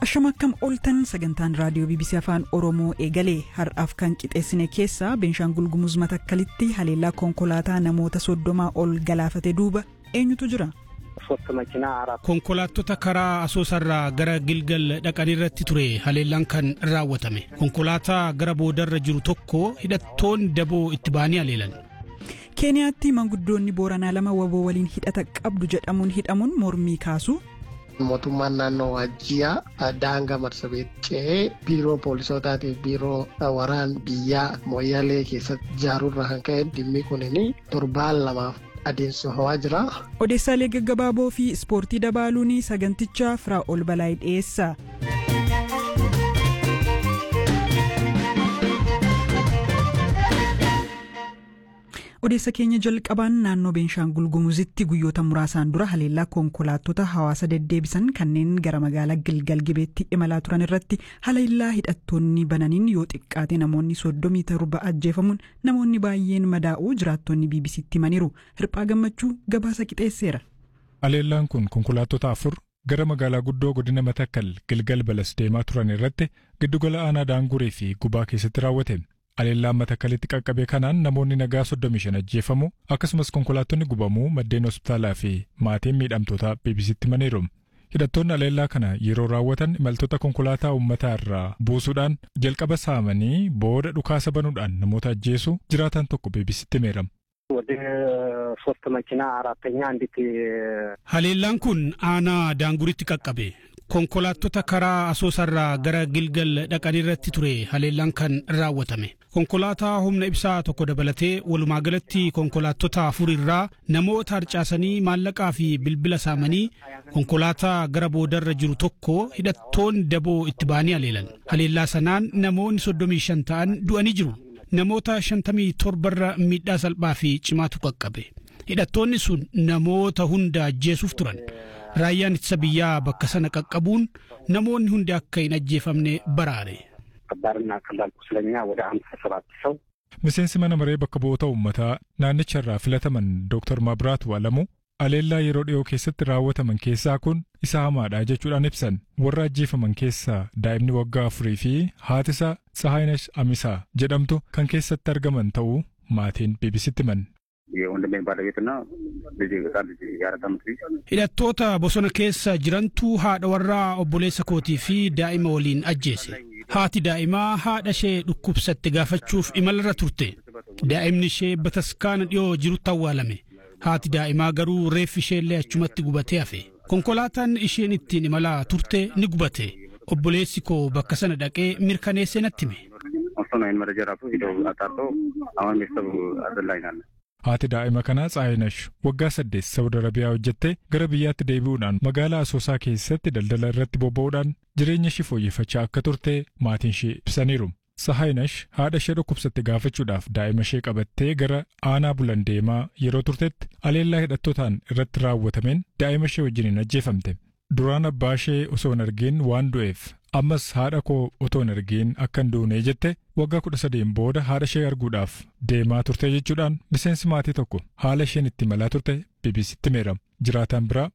Ashama akkam ooltan sagantaan raadiyoo BBC Afaan Oromoo eegalee har'aaf kan qixeessine keessaa Beenshaangul Gumuz Matakkalitti haleellaa konkolaataa namoota soddomaa ol galaafate duuba eenyutu jira? Konkolaattota karaa asoosarraa gara Gilgal dhaqan irratti ture haleellaan kan raawwatame. Konkolaataa gara boodarra jiru tokko hidhattoonni daboo itti ba'anii haleelan. Keeniyaatti manguddoonni Booranaa lama waboo waliin hidhata qabdu jedhamuun hidhamuun mormii kaasu. Mootummaan naannoo Waajjiyaa daangaa marsabee ce'ee biiroo poolisootaatiif biiroo waraan biyyaa Mooyyalee keessatti ijaaruurraa kan ka'e dhimmi kunini torbaan lamaaf adeemsifamaa jira. Odeessaalee gaggabaaboo fi ispoortii dabaaluun sagantichaa firaa ol balaayii dhiyeessa. odeessa keenya jalqabaan naannoo beenshaangul gumuzitti guyyoota muraasaan dura haleellaa konkolaattota hawaasa deddeebisan kanneen gara magaalaa gilgal gibeetti imalaa turan irratti haleellaa hidhattoonni bananiin yoo xiqqaate namoonni soddomii torba ajjeefamuun namoonni baay'een madaa'uu jiraattonni bbc'tti himaniiru hirphaa gammachuu gabaasa qixeesseera. haleellaan kun konkolaattota afur gara magaalaa guddoo godina matakkal gilgal balas deemaa turan irratti giddugala aanaa daanguree fi gubaa keessatti raawwate. Haleellaan matakkalitti qaqqabe kanaan namoonni nagaa 35 ajjeefamu akkasumas konkolaattonni gubamuu maddeen hospitaalaa fi maatiin miidhamtoota BBC'tti himaniiru. Hidhattoonni haleellaa kana yeroo raawwatan imaltoota konkolaataa uummataa irraa buusuudhaan jalqaba saamanii booda dhukaasa banuudhaan namoota ajjeesu jiraatan tokko BBC'tti himeera. Haleellaan kun aanaa daanguritti qaqqabe. Konkolaattota karaa asoosarraa gara Gilgal dhaqan irratti ture haleellaan kan raawwatame. Konkolaataa humna ibsaa tokko dabalatee walumaa galatti konkolaattota afur irraa namoota harcaasanii maallaqaa fi bilbila saamanii konkolaataa gara boodarra jiru tokko hidhattoonni daboo itti ba'anii haleelan. Haleellaa sanaan namoonni soddomii shan ta'an du'anii jiru. Namoota shantamii torbarra miidhaa salphaa fi cimaatu qaqqabe. Hidhattoonni sun namoota hunda ajjeesuuf turan. Raayyaan ittisa biyyaa bakka sana qaqqabuun namoonni hundi akka hin ajjeefamne baraare. Miseensi mana maree bakka bu'oota uummataa naannicha irraa filataman Dr. Mabraat Waalamu haleellaa yeroo dhiyoo keessatti raawwataman keessaa kun isa hamaadha jechuudhaan ibsan warra ajjeefaman keessaa daa'imni waggaa afurii fi haatisaa Tsahaayinesh Amisaa jedhamtu kan keessatti argaman ta'uu maatiin BBC'tti himan. Hidhattoota bosona keessa jirantu haadha warraa obboleessa kootii fi daa'ima waliin ajjeese. Haati daa'imaa haadha ishee dhukkubsatte gaafachuuf imalarra turte. Daa'imni ishee bataskaana dhiyoo jirutti awwaalame. Haati daa'imaa garuu reeffi isheellee achumatti gubatee hafe. Konkolaataan isheen ittiin imalaa turte ni gubate. Obboleessi koo bakka sana dhaqee mirkaneessee natti hime. Haati daa'ima kanaa Tsaayinesh waggaa saddeet Saawud Arabiyaa hojjettee gara biyyaatti deebi'uudhaan magaalaa Asoosaa keessatti daldala irratti bobba'uudhaan jireenya ishee fooyyeffachaa akka turte maatiin ishee ibsaniiru. Tsaayinesh haadha ishee dhukkubsatte gaafachuudhaaf daa'ima ishee qabattee gara aanaa bulan deemaa yeroo turtetti haleellaa hidhattootaan irratti raawwatameen daa'ima ishee wajjiniin ajjeefamte. Duraan abbaa ishee osoo hin argin waan du'eef ammas haadha koo otoo hin argin akka hin duune jette waggaa kudha sadeen booda haadha ishee arguudhaaf deemaa turte jechuudhaan miseensi maatii tokko haala isheen itti imalaa turte BBC'tti himeera. Jiraataan biraa